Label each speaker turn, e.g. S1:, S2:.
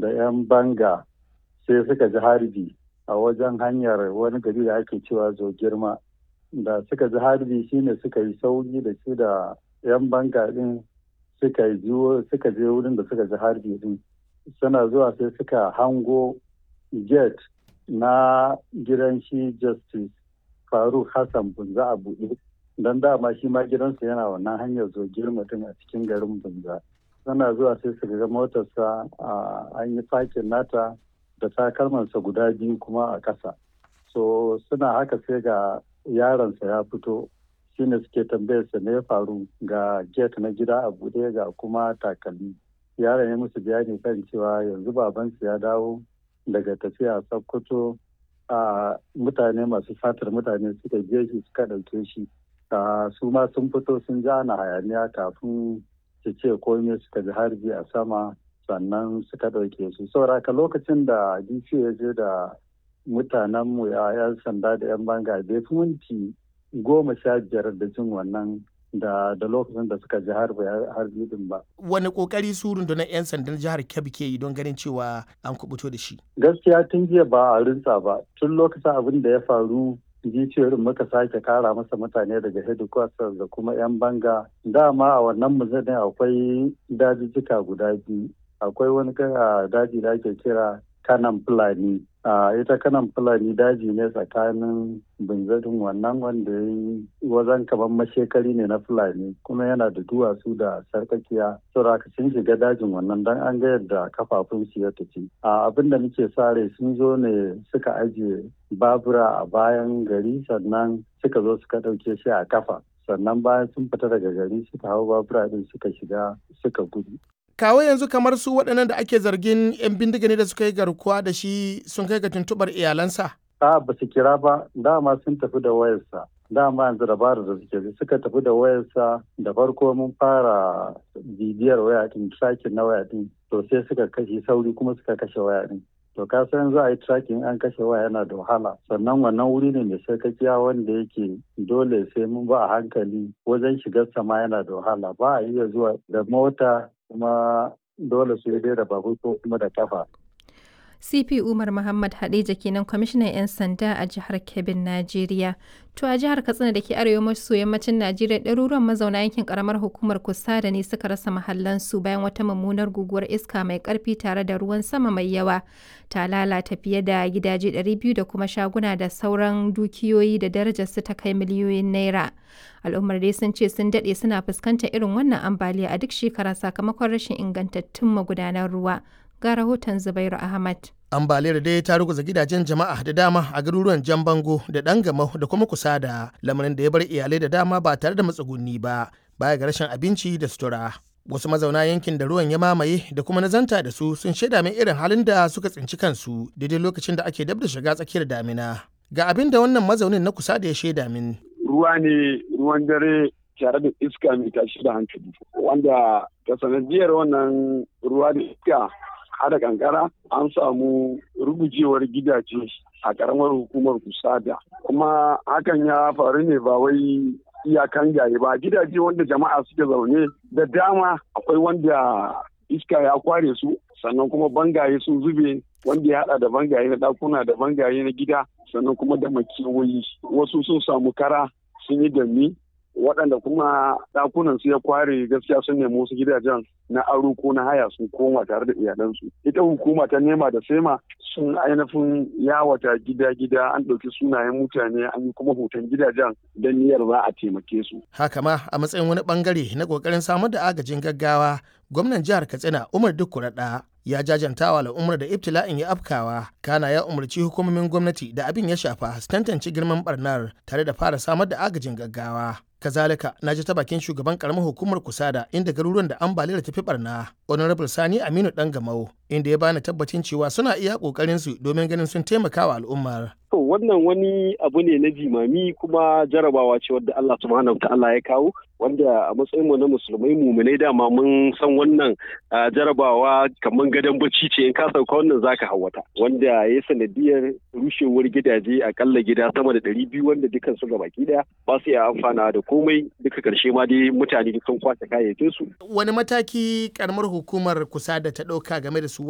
S1: da 'yan banga sai suka ji harbi a wajen hanyar wani gari da ake cewa zo girma da suka ji harbi shine suka yi sauri da shi da 'yan banga din suka suka je wurin da suka ji harbi din suna zuwa sai suka hango gate na gidan shi justice faruk hassan bunza a buɗe don dama shi ma gidansa yana wannan hanyar zo girma din a cikin garin bunza suna zuwa sai su ga motarsa an yi fakin nata da takalmansa guda biyu kuma a ƙasa so suna haka sai ga yaronsa ya fito shine suke tambayarsa ne ya faru ga gate na gida a buɗe ga kuma takalmi yaron ya musu bayani kan cewa yanzu babansu ya dawo daga tafiya sokoto a mutane masu fatar mutane suka je shi suka ɗauke shi su ma sun fito sun ji ana hayaniya kafin su ce komai suka ji harbi a sama sannan suka ɗauke su sauraka lokacin da dc ya je da mutanenmu ya yan sanda da yan banga bai fi minti goma sha biyar da jin wannan da da lokacin da suka ji harbi din ba.
S2: Wani kokari su rundunar 'yan sandan jihar Kebbi ke yi don ganin cewa an kubuto da shi?
S1: Gaskiya tun jiya ba a rinsa ba. Tun lokacin abin da ya faru jiciyoyin muka sake kara masa mutane daga headquarters da kuma 'yan banga. Dama a wannan muzanin akwai dajijjika guda biyu. Akwai wani daji da ake kira kanan fulani a ita kanan fulani daji ne tsakanin binzadin wannan wanda ya yi wajen kamar mashekari ne na fulani kuma yana da duwatsu da sarkakiya saboda sun shiga dajin wannan don an ga yadda kafafun su ya tafi a abin da muke sare sun zo ne suka ajiye babura a bayan gari sannan suka zo suka ɗauke shi a kafa sannan bayan sun fita daga gari suka hau babura din suka shiga suka gudu
S2: kawo yanzu kamar su waɗannan da ake zargin 'yan bindiga ne da suka yi garkuwa da shi sun kai ga tuntuɓar iyalansa?
S1: A ba su kira ba, dama sun tafi da wayarsa. Dama yanzu dabarar da suke suka tafi da wayarsa da farko mun fara bibiyar waya din tracking na waya din to sai suka kashe sauri kuma suka kashe waya din. To ka san za a yi tracking an kashe waya yana da wahala sannan wannan wuri ne mai sarkakiya wanda yake dole sai mun ba a hankali wajen shigar sama yana da wahala ba a iya zuwa da mota kuma dole su dai da babur ko kuma da kafa.
S3: CP Umar Muhammad Hadeja kenan kwamishinan 'yan sanda a jihar Kebbin, Najeriya. To a jihar Katsina da ke arewa maso yammacin Najeriya ɗaruruwan mazauna yankin karamar hukumar Kusada ne suka rasa mahallansu bayan wata mummunar guguwar iska mai ƙarfi tare da ruwan sama mai yawa. Ta lalata fiye da gidaje 200 da kuma shaguna da sauran dukiyoyi da darajarsu ta kai miliyoyin naira. Al'ummar dai sun ce sun daɗe suna fuskantar irin wannan ambaliya a duk shekara sakamakon rashin ingantattun magudanan ruwa. ga rahoton Zubairu Ahmad.
S2: Ambaliyar dai ta ruguza gidajen jama'a da dama a garuruwan Jan Bango da Dangamau da kuma Kusada, lamarin da ya bar iyalai da dama ba tare da matsugunni ba, baya ga rashin abinci da sutura. Wasu mazauna yankin da ruwan ya mamaye da kuma nazanta da su sun shaida min irin halin da suka tsinci kansu daidai lokacin da ake dab da shiga tsakiyar damina. Ga abin da wannan mazaunin na kusa da ya shaida min.
S4: Ruwa ne ruwan dare tare da iska mai tashi da hankali wanda ta sanadiyar wannan ruwa da iska hada kankara an samu rugujewar gidaje a karamar hukumar kusada kuma hakan ya faru ne ba wai iyakan gaye ba gidaje wanda jama'a suke zaune da dama akwai wanda iska ya kware su sannan kuma bangaye sun zube wanda ya hada da bangaye na dakuna da bangaye na gida sannan kuma da makewayi wasu sun samu kara sun yi dami waɗanda kuma ɗakunan su ya kware gaskiya sun nemi wasu gidajen na aro ko na haya sun koma tare da iyalansu ita hukuma ta nema da sema sun ainihin yawata gida-gida an ɗauki sunayen mutane an yi kuma hoton gidajen don niyyar za a taimake su
S2: haka ma a matsayin wani bangare na kokarin samar da agajin gaggawa gwamnan jihar katsina umar dukkuraɗa ya jajanta wa al'ummar da ibtila'in ya afkawa kana ya umarci hukumomin gwamnati da abin ya shafa su tantance girman barnar tare da fara samar da agajin gaggawa kazalika na ji ta bakin shugaban karamar hukumar kusada inda garuruwan da ambaliyar tafi barna honorable sani aminu dan gamau inda ya bani tabbacin cewa suna iya kokarin su domin ganin sun taimaka wa al'ummar
S5: to wannan wani abu ne na jimami kuma jarabawa ce wadda Allah subhanahu ta'ala ya kawo wanda a matsayin mu na musulmai muminai dama mun san wannan jarabawa kamar gadon bacci ce in ka sauka wannan zaka hawata wanda ya sanadiyar rushewar gidaje akalla gida sama da ɗari biyu wanda dukkan su gabaki daya ba su iya amfana da komai duka karshe ma dai mutane sun kwace kayayyakin su
S2: wani mataki karamar hukumar kusa da ta ɗauka game da su